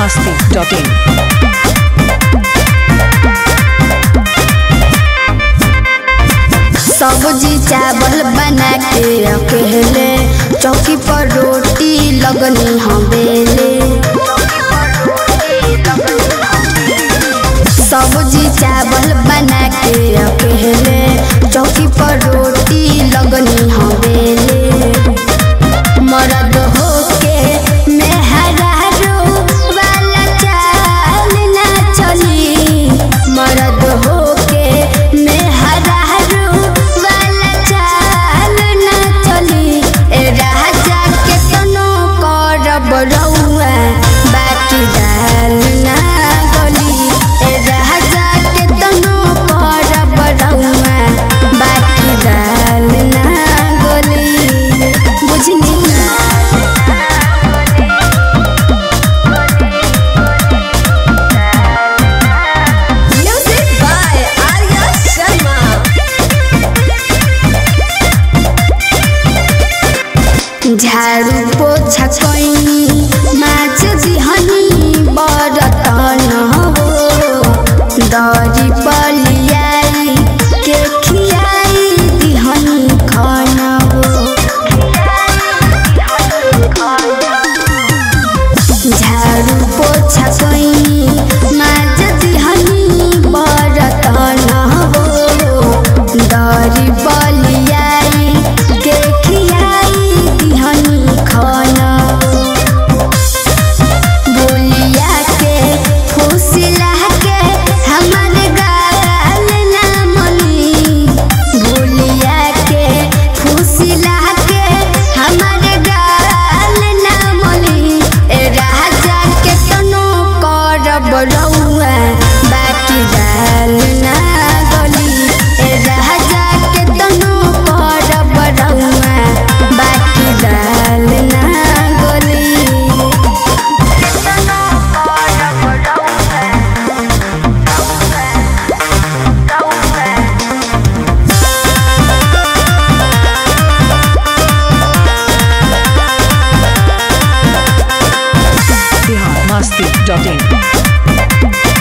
biharmasti.in सब्जी चावल बना के अकेले चौकी पर रोटी लगनी हम बेले सब्जी चावल बना के अकेले चौकी पर रोटी लगनी हम बेले मरद होके मेहरारू वाला चाल ना चली मरद होके मेहरारू वाला चाल ना चली ए राजा के तनो करब रउआ बाकी दाल ना गली ए राजा के तनो करब रउआ बाकी दाल ना गली बुझनी Music by Arya Sharma. झाड़ू पोछा कैनी माछ दिहनी बरतन हो दरी पलियाई के खियाई दिहनी खाना हो झाड़ू पोछा कैनी माछ दिहनी बरतन हो दरी पलियाई के खियाई दिहनी खाना हो बोलिया के फुसला के हमर गाल ना मनी बोलिया के फुसला के हमर गाल ना मनी ए राजा के तनो करब रउआ बाकी दाल ना गली ए राजा के तनो करब रउआ बाकी दाल ना गली biharmasti.in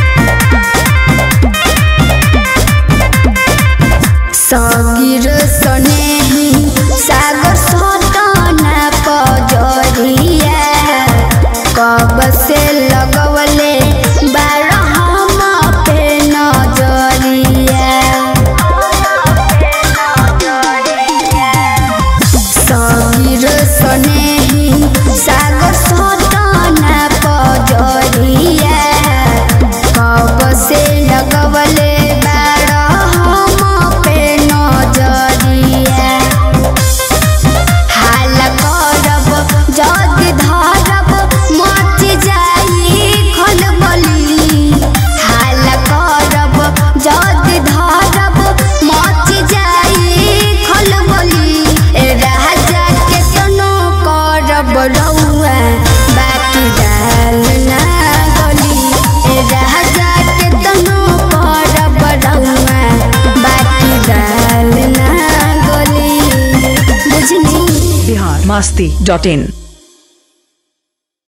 सगिर सनेही सागर सटना पजरिया कब से लगवले बारह पे नजरिया सगिर सनेही सागर सटना पजरिया कब से लगवले बारह पे नजरिया हाल करब जद धरब मच जाई खलबली हाल करब जद धरब मच जाई खलबली ए राजा के तनो करब रउआ बाकी दाल ना गली ए राजा के तनो करब रउआ बाकी दाल ना गली बुझनी biharmasti.in